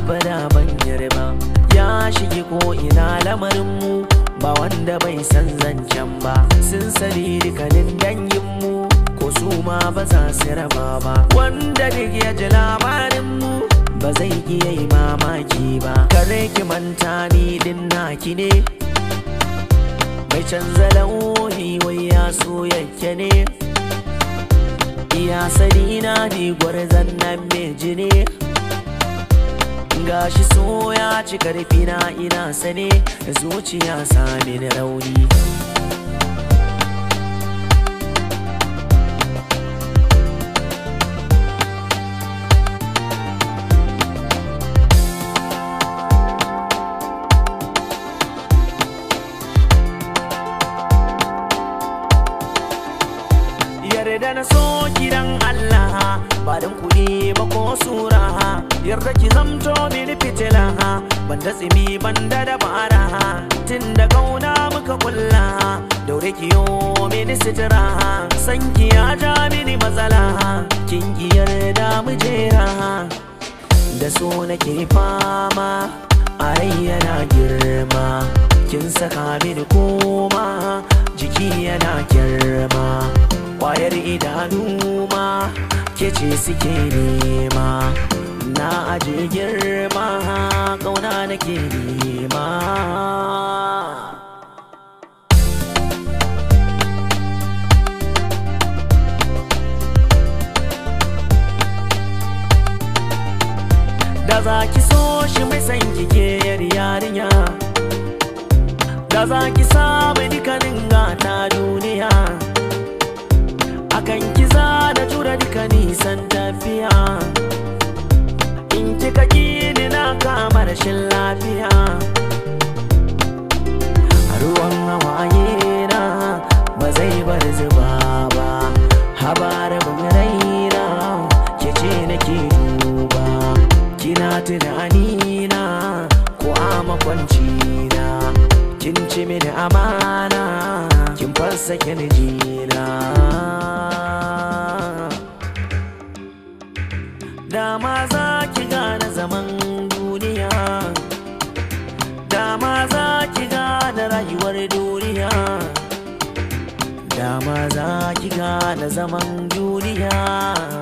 abada ban yarba ya shige ko ina lamarinmu ba wanda bai san zancen ba sun sani dukkanin danginmu ko su ma ba za su raba ba wanda duk ya ji labarinmu ba zai iya yi mamaki ba kare ki manta ni din naki ne mai canza launi wai ya so yake ne iya sani na ni gwarzan nan meji ne gashi so ya ci karfi na ina sane zuciya sami da rauni yarda na so gidan Allah ba dan kuɗi ba ko sura yarda ki zamto mini fitila ban da tsimi ban da dabara tun da kauna muka kulla daure ki yo mini sitira san ki ya ja mini matsala kin ki yarda mu jera da so nake fama a rai yana girma kin saka mini koma jiki yana girma kwayar idanu ma ke ce suke nema na aje girma kauna nake nema da za ki so shi mai san kike yar yarinya da za ki samu dukkanin gata duniya akan kiza da jura duka nisan tafiya in kika ni na kama rashin lafiya ruwan hawaye na ba zai bar zuba ba habar raina ke ce nake duba kina tunani na ko a makwanci na kin ci mini amana kin fasa kirjina dama za ki gane zaman duniya dama za ki gane rayuwar duniya dama za ki gane zaman duniya